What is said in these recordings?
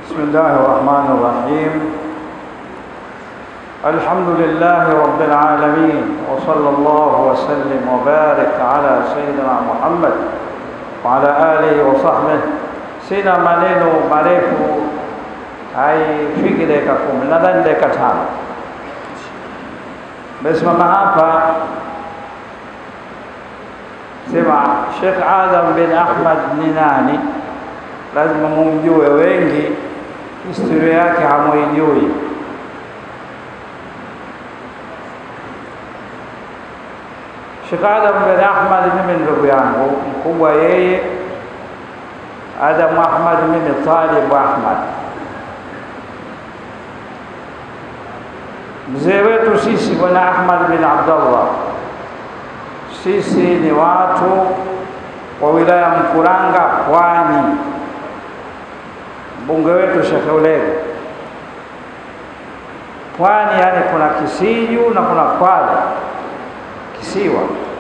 بسم الله الرحمن الرحيم الحمد لله رب العالمين وصلى الله وسلم وبارك على سيدنا محمد وعلى آله وصحبه sina maneno marefu haifiki dakika kumi nadhani dakika tano mesimama hapa sema Sheikh Adam bin Ahmad ni nani lazima mumjue wengi historia yake hamuijui Sheikh Adam bin Ahmad mimi ndugu yangu mkubwa yeye Adam Ahmad mimi Talib Ahmad mzee wetu sisi bwana Ahmad bin Abdullah sisi ni watu wa wilaya Mkuranga Pwani mbunge wetu Sheikh Ulege Pwani yani kuna Kisiju na kuna Kwale kisiwa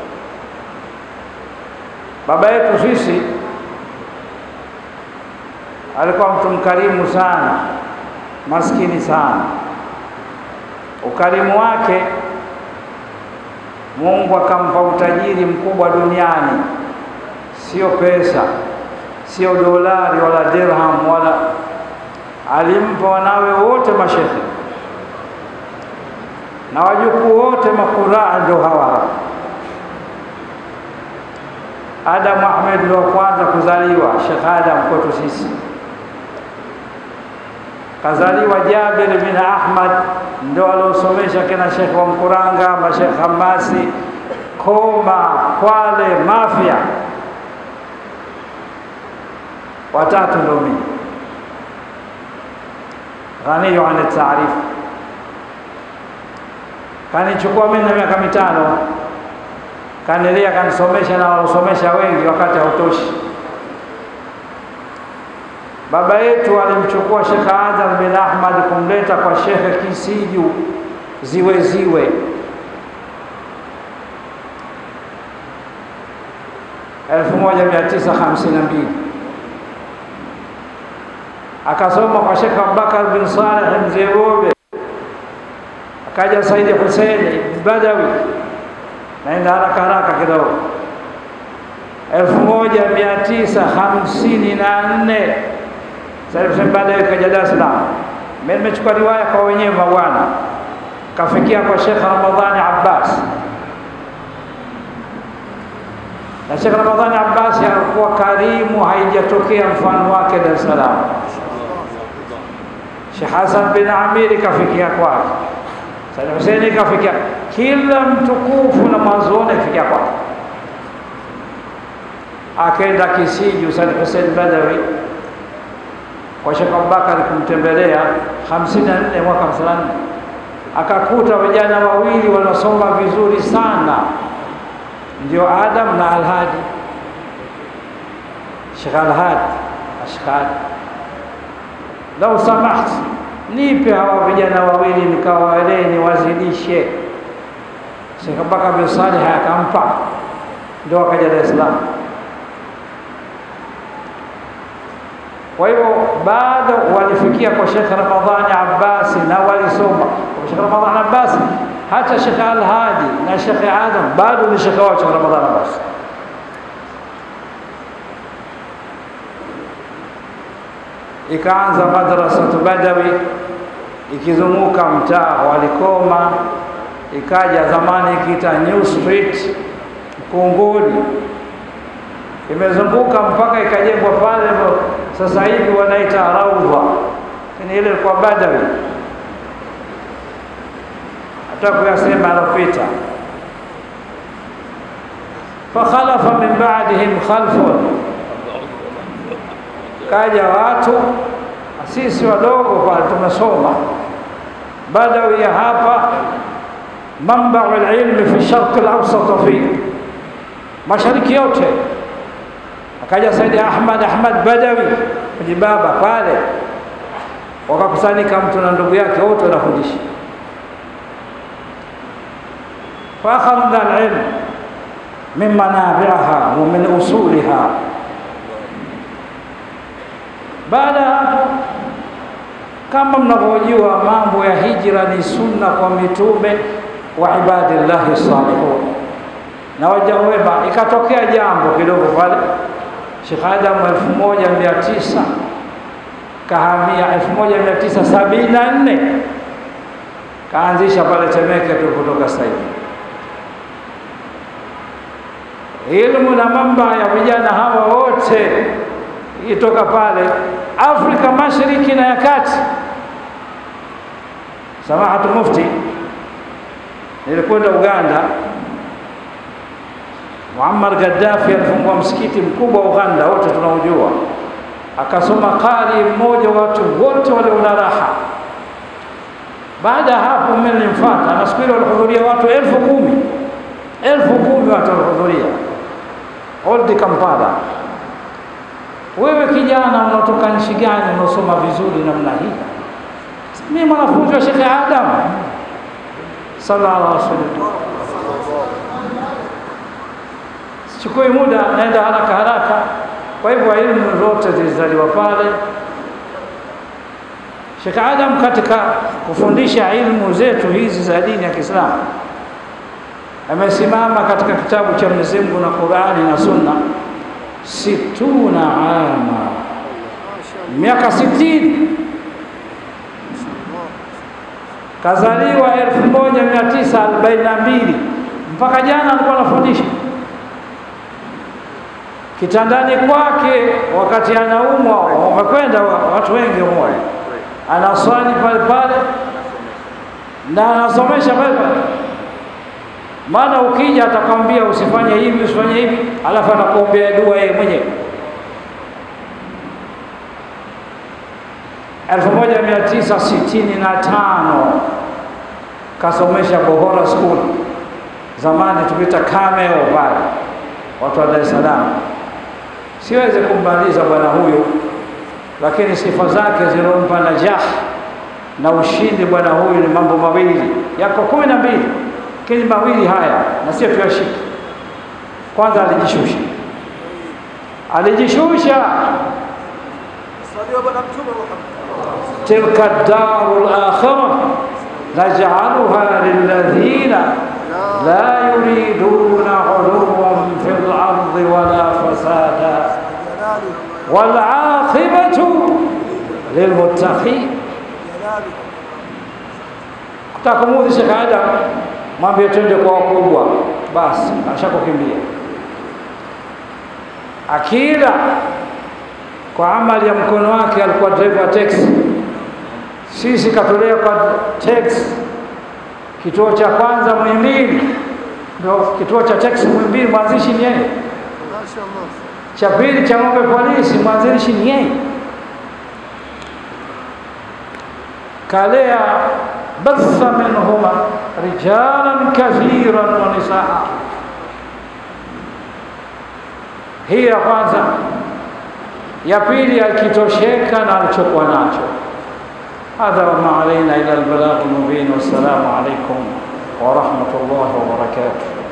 baba yetu sisi alikuwa mtu mkarimu sana maskini sana ukarimu wake Mungu akampa utajiri mkubwa duniani sio pesa sio dolari wala dirham wala alimpa wanawe wote mashehe na wajukuu wote makuraa ndio hawa hapa Adam Ahmed ndio kwanza kuzaliwa Sheikh Adam kwetu sisi kazaliwa Jabir bin Ahmad ndio aliosomesha kina Sheikh wa Mkuranga mashekh Hamasi Koma Kwale Mafia watatu ndio mimi ghaniyu an taarif kanichukua mimi na miaka mitano kanilea kanisomesha na walosomesha wengi wakati hautoshi baba yetu alimchukua Sheikh Adam bin Ahmad kumleta kwa Sheikh Kisiju ziwe ziwe elfu moja mia tisa hamsini na mbili akasoma kwa Sheikh Abubakar bin Saleh mzee Bobe, akaja Saidi Hussein Badawi, naenda haraka haraka kidogo, elfu moja mia tisa hamsini na nne Saidi Hussein Badawi kaja Dar es Salaam. Mimi nimechukua riwaya kwa wenyewe mabwana, kafikia kwa Sheikh Ramadhani Abbas na Sheikh Ramadhani Abbas alikuwa karimu, haijatokea mfano wake Dar es Salaam. Sheikh Hassan bin Amiri kafikia kwake, Said Huseini kafikia, kila mtukufu na mwanzoni kafikia kwake. Akaenda Kisiju, Said Hussein Badawi kwa Sheikh Abubakar kumtembelea 54 mwaka 54 akakuta vijana wawili wanasoma vizuri sana, ndio Adam na Alhadi, Sheikh Alhadi Ashkari lau samaht, nipe hawa vijana wawili nikawalee niwazidishe. Sheikh Abubakar bin Salih akampa, ndio akaja Dar es Salaam. Kwa hivyo bado walifikia kwa Sheikh Ramadhani Abbasi na walisoma kwa Sheikh Ramadhani Abbasi, hata Sheikh Al-Hadi na Sheikh Adam bado ni Sheikh wao Sheikh Ramadhani Abbasi. ikaanza madrasatu Badawi ikizunguka mtaa walikoma, ikaja zamani ikiita New Street Mkunguni, imezunguka mpaka ikajengwa pale, sasa hivi wanaita Raudha, lakini ile ilikuwa Badawi. Hata kuyasema alopita, fakhalafa min ba'dihim khalfun kaja watu sisi wadogo pale tumesoma Badawi ya hapa mambau alilmi fi sharq alawsat fi mashariki yote. Akaja Saidi Ahmad Ahmad Badawi kujibaba pale, wakakusanyika mtu na ndugu yake wote wanafundisha. Faakhadna alilm min manabiha wa min usuliha baada ya hapo Kama mnavyojua mambo ya hijra ni sunna kwa mitume wa ibadillahi salihun na waja wema. Ikatokea jambo kidogo pale, Sheikh Adam elfu moja mia tisa kahamia elfu moja mia tisa sabini na nne kaanzisha pale Temeke tulipotoka sasa hivi ilmu na mamba ya vijana hawa wote itoka pale Afrika Mashariki na ya Kati. Samahatu Mufti, nilikwenda Uganda. Muammar Gaddafi alifungua msikiti mkubwa wa Uganda, wote tunaujua, akasoma qari mmoja, watu wote waliona raha. Baada ya hapo mimi nilimfuata, na siku ile walihudhuria watu elfu kumi elfu kumi watu walihudhuria Old Kampala. Wewe kijana unatoka nchi gani unaosoma vizuri namna hii? Mimi mwanafunzi wa Sheikh Adam sallallahu alaihi wasallam. Sichukui muda, naenda haraka haraka. Kwa hivyo elimu zote zilizaliwa pale. Sheikh Adam katika kufundisha ilmu zetu hizi za dini ya Kiislamu amesimama katika kitabu cha Mwenyezi Mungu na Qur'ani na Sunna situna ama, miaka sitini. Kazaliwa elfu moja mia tisa arobaini na mbili mpaka jana alikuwa anafundisha kitandani kwake, wakati anaumwa, wamekwenda watu wengi humo, anaswali pale pale na anasomesha pale pale maana ukija atakwambia usifanye hivi usifanye hivi, alafu anakuombea dua yeye mwenyewe. elfu moja mia tisa sitini na tano kasomesha Bohora School, zamani tukiita Cameo pale, watu wa Dar es Salaam. Siwezi kummaliza bwana huyu, lakini sifa zake zilompa najah na ushindi bwana huyu ni mambo mawili, yako kumi na mbili lakini mawili haya na sio tuyashike. Kwanza alijishusha, alijishusha tilka daru lakhira naj'aluha lilladhina la yuriduna uluwan fil ardi wala fasada wal aqibatu lilmuttaqin. Kutakumudhi Sheikh Adam mwambie twende kwa wakubwa, basi ashakukimbia. Akila kwa amali ya mkono wake, alikuwa driver wa teksi. Sisi katolea kwa teksi, kituo cha kwanza Muhimbili, ndio kituo cha teksi Muhimbili, mwanzishi ni yeye. Cha pili cha ng'ombe polisi, mwanzilishi ni yeye. kalea batha minhuma rijalan kathiran wa nisaa. Hii ya kwanza. Ya pili akitosheka na alichokuwa nacho. Hadha wama alaina ila albalagh mubin. Wassalamu alaikum wa rahmatullahi wa barakatuh.